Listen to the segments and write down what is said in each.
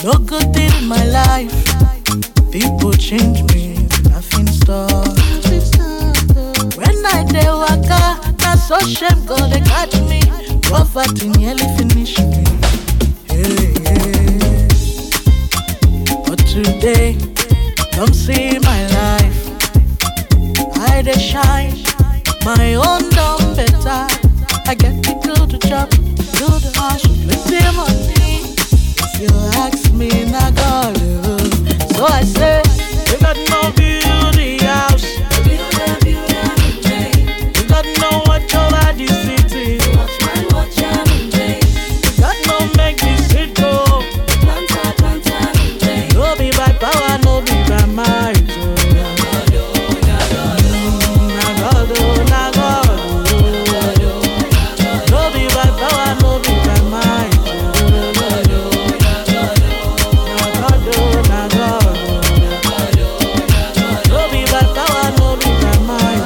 No good thing in my life. People change me, nothing stop. When I dey waka, na so shame go dey catch me. Poverty nearly finish me. Hey, hey. But today, come see my life. I dey shine, my own done better. I get to do the job, do the hustle, plenty money. If you ask me, na God. oh. So I say, you got no build the house, you got no watch over the city, you got no make the city go. No be by power, no be by might. oh. Mm, Na God, oh, na God, oh. No be by power, no be by might. oh. Na God, oh, na God, oh. No be by power, no be by might.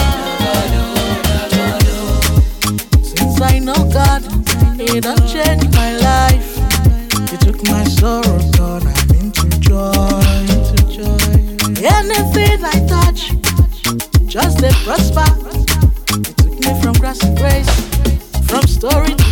Since I know God, He done changed my life. He took my sorrow, turn am into joy. Into joy. Anything I touch, just they prosper. He took me from grass to grace, from story to